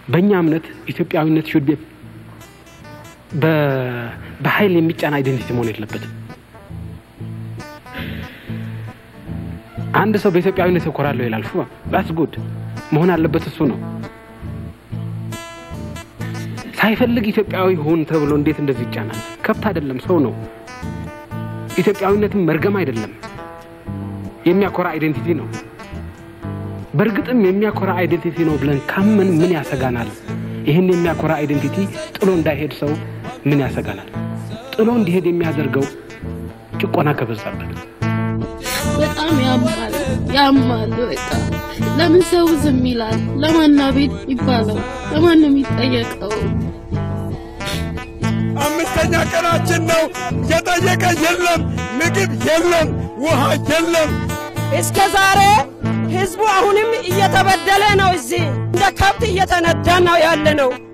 በእኛ እምነት ኢትዮጵያዊነት ሹድ ቢ በኃይል የሚጫን አይደንቲቲ መሆን የለበትም። አንድ ሰው በኢትዮጵያዊነት እኮራለሁ ይላል። ሹ ዳትስ ጉድ መሆን አለበት እሱ ነው። ሳይፈልግ ኢትዮጵያዊ ሁን ተብሎ እንዴት እንደዚህ ይጫናል? ከብት አይደለም፣ ሰው ነው። ኢትዮጵያዊነትም መርገም አይደለም፣ የሚያኮራ አይዴንቲቲ ነው። በእርግጥም የሚያኮራ አይዴንቲቲ ነው ብለን ካመን ምን ያሰጋናል? ይህን የሚያኮራ አይዴንቲቲ ጥሎ እንዳይሄድ ሰው ምን ያሰጋናል? ጥሎ እንዲሄድ የሚያደርገው ጭቆና ከበዛበት በጣም ያማል ያማል። በቃ ለምን ሰው ዝም ይላል? ለማና ቤት ይባለው? ለማን ነው የሚጠየቀው? አምስተኛ ቀናችን ነው። የጠየቀ የለም፣ ምግብ የለም፣ ውሃ የለም። እስከ ዛሬ ህዝቡ አሁንም እየተበደለ ነው። እዚህ እንደ ከብት እየተነዳ ነው ያለ ነው።